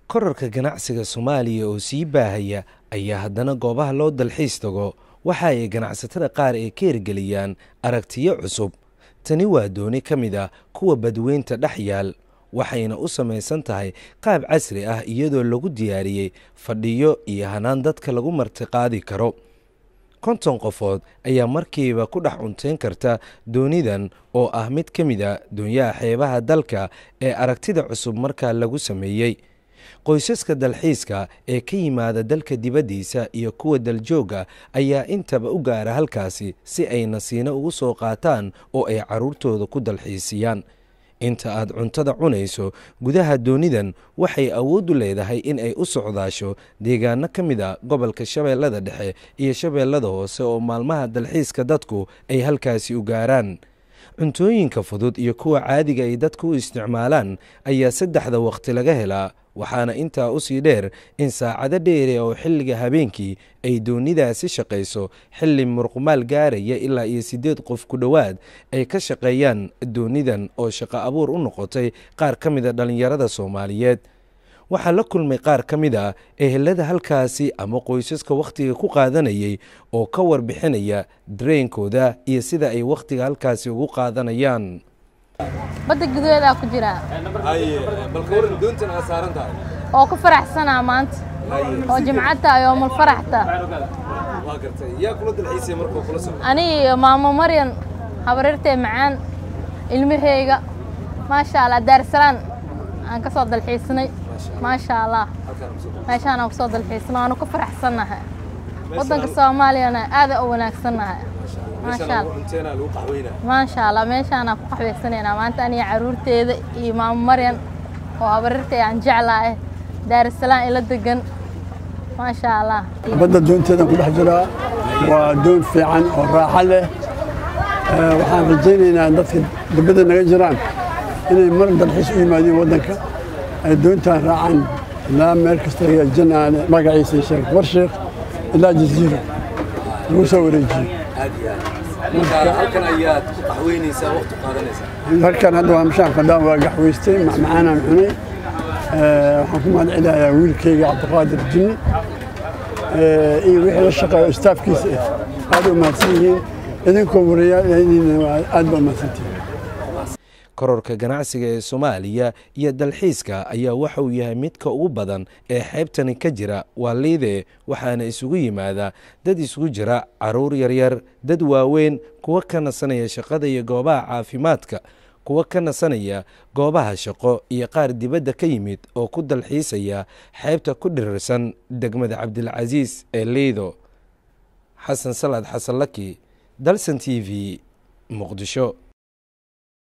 korarka ganacsiga soomaaliya oo sii baahaya ayaa haddana goobaha loo dalxiis tago waxa ay ganacsatada qaar ay ka hirgeliyaan aragtiyo cusub tani waa dooni ka mid ah kuwa badweynta dhex yaal waxayna u samaysan tahay qaab casri ah iyadoo lagu diyaariyey fadhiyo iyo hanaan dadka lagu martiqaadi karo konton qofood ayaa markiiba ku dhex cunteyn karta doonidan oo ah mid ka mid a doonyaha xeebaha dalka ee aragtida cusub markaa lagu sameeyey qoysaska dalxiiska ee ka yimaada dalka dibaddiisa iyo kuwa daljooga ayaa intaba u gaara halkaasi si ay nasiino ugu soo qaataan oo ay carruurtooda ku dalxiisiyaan inta aad cuntada cunayso gudaha doonidan waxay awood u leedahay in ay u socdaasho deegaano ka mid a gobolka shabeellada dhexe iyo shabeellada hoose oo maalmaha dalxiiska dadku ay halkaasi u gaaraan cuntooyinka fudud iyo kuwa caadiga ay dadku u isticmaalaan ayaa saddexda waqti laga helaa waxaana intaa usii dheer in saacado dheere oo xilliga habeenkii ay doonidaasi shaqayso xilli murqumaal gaaraya ilaa iyo siddeed qof ku dhowaad ay ka shaqeeyaan doonidan oo shaqo abuur u noqotay qaar ka mid a dhallinyarada soomaaliyeed waxaa la kulmay qaar ka mid a ehelada halkaasi ama qoysaska wakhtiga ku qaadanayay oo ka warbixinaya dareenkooda iyo sida ay wakhtiga halkaasi ugu qaadanayaan badda gudaheedaa ku jiraa oo ku faraxsanaa maanta oo jimcata yoomul faraxta ani iyo maamo maryan habarirtee macaan ilmaheyga maasha allah daarsalaan aan ka soo dalxiisnay maasha allah meeshaan aan ku soo dalxiisnay waanu ku faraxsannahay waddanka soomaaliyana aada u wanaagsannahay maasha allah meeshaanaan ku qaxwaysanaynaa maanta aniga caruurteeda iyo maamo maryan oo habarirtay aan jeclahay daarsalaan ila degan maasha allah badda doonteedan ku dhex jiraa waa doon fiican oo raaxo leh waxaan rajaynaynaa dadka dibadda naga jiraan inay mar dalxiis u yimaadeen waddanka ay doontaan raacaan ilaa meel kasta janaane magaciisa sheekh warsheekh ilaa jasiiro lagu soo wareejiyo halkan ayaad ku qaxweynaysaa waqti qaadanaysaa halkan hadda waa mashaan fadhaan waa gaxweystay macmacaanaan cunay waxaan ku mahadcelinayaa wiilkayga cabdiqaadir jinni iyo wixii la shaqeeyo istaafkiisa ah aad u mahadsan yihiin idinkoo warayaal aad ba u mahadsantihiin kororka ganacsiga ee soomaaliya iyo dalxiiska ayaa waxa uu yahay midka ugu badan ee xeebtani ka jira waa liide waxaana isugu yimaada dad isugu jira caruur yaryar dad waaweyn kuwa ka nasanaya shaqada iyo goobaha caafimaadka kuwa ka nasanaya goobaha shaqo iyo qaar dibadda ka yimid oo ku dalxiisaya xeebta ku dhirirsan degmada cabdilcasiis ee liido xasan salaad xasan laki dalsan t v muqdisho